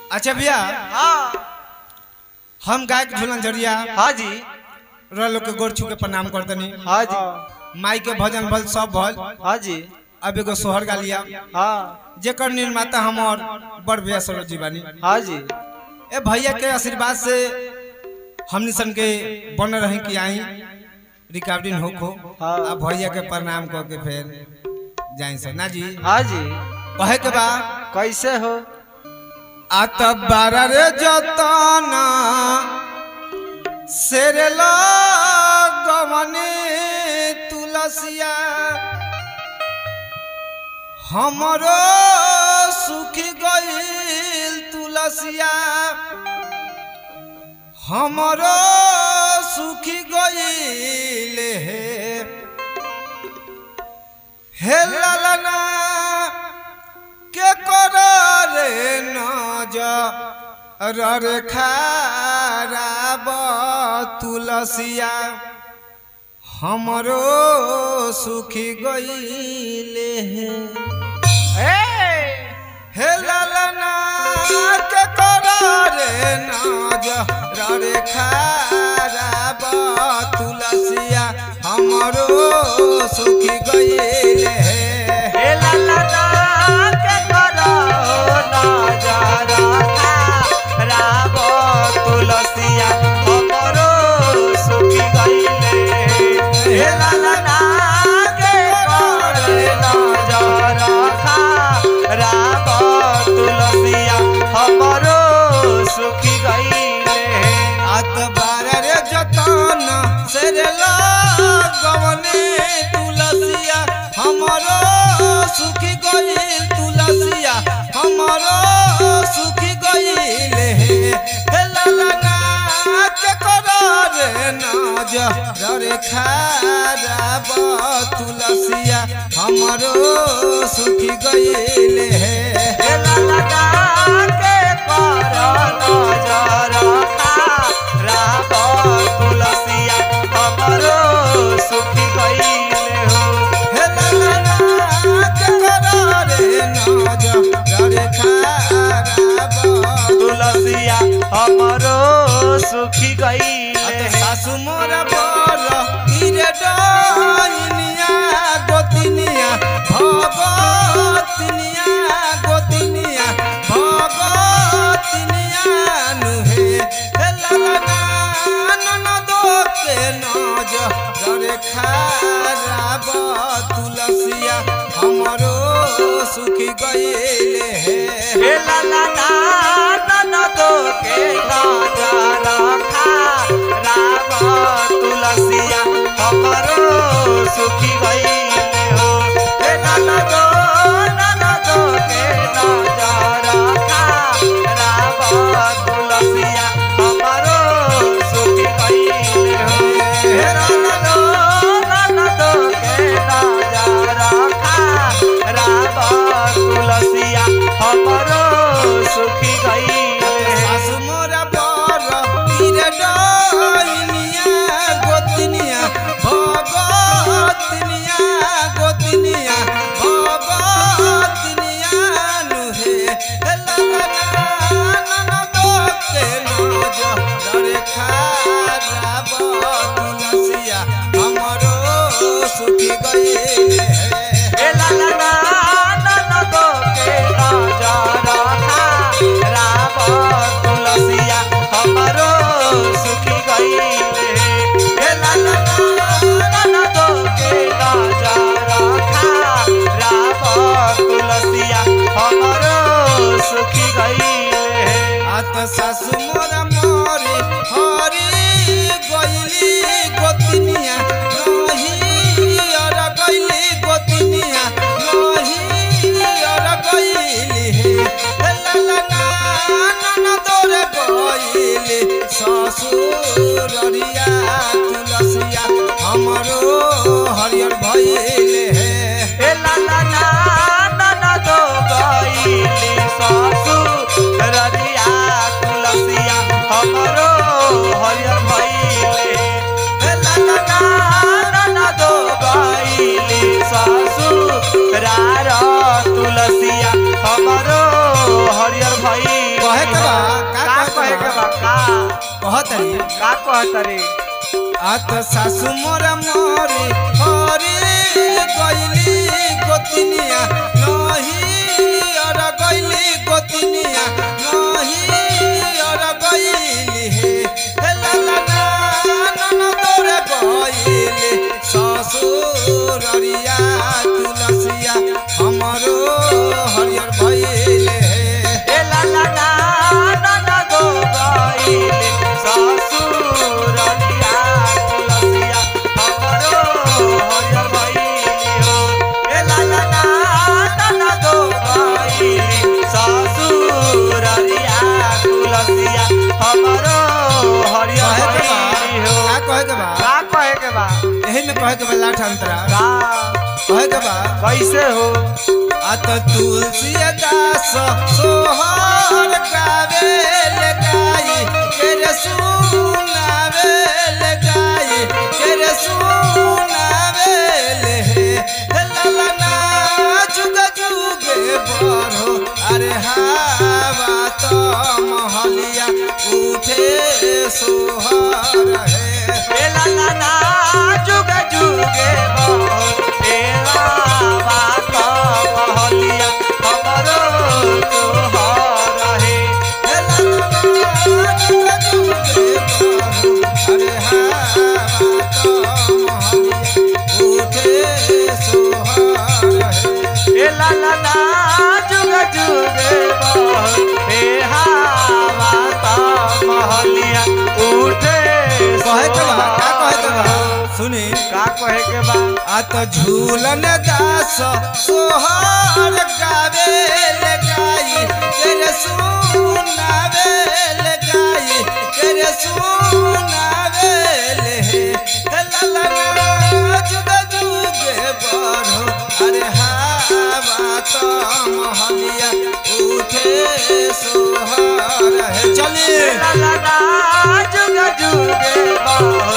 अच्छा भैया हाँ हम गायक झूलन झरिया हाँ जी रह लोग के गोर छू के प्रणाम कर दनी हाँ जी माई के भजन भल सब भल हाँ जी अब एगो सोहर गा लिया हाँ जेकर निर्माता हमर बड़ भैया सरोज जी बानी हाँ जी ए भैया के आशीर्वाद से हमनी सन के बन रहे कि आई रिकॉर्डिंग होखो हाँ। अब भैया के प्रणाम कर के फिर जाई से ना जी हाँ जी कहे के बा कैसे हो आत बारा रे जतना सेरे गवने तुलसिया हमरो सुखी गईल तुलसिया हमरो सुखी गईल हे हे लालना के करे नज रे खाराब तुलसिया हमरो सुखी गईले हे लालना के करे नज रे खाराब तुलसिया हमरो सुखी गईले हे लाला ना के करो नजर राब तुलसिया हमरो सुखी गईले हे लाला ना के करो नजर राब तुलसिया हमरो सुखी गईले आत बारा रे जतन सेरे गवने तुलसिया हमरो सुखी गईल तुलसिया हमरो सुखी गईल हे लाला के कर रे नज रे खाराब तुलसिया हमरो सुखी गईल हे लाला ना के करो नजर राब तुलसिया हमरो सुखी गईले हो हे लाला के कर रे नज रे खाराब तुलसिया हमरो सुखी गईले अते सासु मोर बर इरे डइनिया गोतिनिया भगतिनिया गोतिनिया भगतिनिया नुहे हे लाला ननद के नज रे खाराब तुलसिया हमरो सुखी गईले हे हे लाला ना ननद के नजर राब तुलसिया हमरो सुखी गईले हो हे ननद ननद के नजर राब तुलसिया हमरो सुखी गईले हो हे ननद ननद के नजर राब तुलसिया हमरो सुखी गईले सासु मोरा बर तीरे डइनिया गोतनिया भगतनिया गोतनिया भगतनिया नुहे हे लाला ननद के नज रे खाराब तुलसिया हमरो सुखी गईले हे लाला ना ननद के नजर राब तुलसिया हमरो सुखी गईले हे लाला ना ननद के नजर राब तुलसिया हमरो सुखी गईले आत सासु मोरा मोरी हरी गइली गोतिनिया रही अर गइली गोतिनिया रही अर गइली हे लाला ननद रे गइली ससुररिया तुलसिया हमरो हरियर भइले हे हे लाला ना ननद गइली ससुररिया तुलसिया हमरो हरियर भइले हे लाला ना ननद गइली ससुरार तुलसिया हमरो हरियर कहतरी का कहतरी आत सासु मोरा मोरे हरे गइली गोतिनिया नही अर गइली गोतिनिया नही अर गइली हे हे ला ला ला नन तोरे गइली ससुररिया तुलसिया हमरो हरियर भइले हे ए ला ला ला ननदो गइले ससुरलिया तुलसिया हमरो हरियर भइले हो ए ला ला ला ननदो गइले ससुरलिया तुलसिया हमरो हरियर कहे के बा भइले हो का कहे के बा का कहे के बा एही में कहे के बा लाठ अंतरा का कहे के बा कैसे हो अत तुलसी दास सोहर गावे ले गाई केरे सुनावे ले गाई केरे सुनावे ले हे ललना जुग जुगे बरो अरे हावा तो महलिया उठे सोहर है ए ला ला ला जुग जुगे बहो ए ला बात महलिया हमरो तोहर हे हे ललना जुग जुगे बरो अरे हावा तो महलिया उठे सोहर है ए ला ला ला जुग जुगे बहो ए हा बात महलिया उठे कहे के बा का कहे के बा सुनी का कहे के बा आत झूलन दास सोहर गावे ले गाई तेरे सुनावे ले गाई तेरे सुनावे ले हे ललना जुग जुगे बरो अरे हावा तो महलिया उठे सोहर है ए चलिए ला ला ला जुग जुगे बहो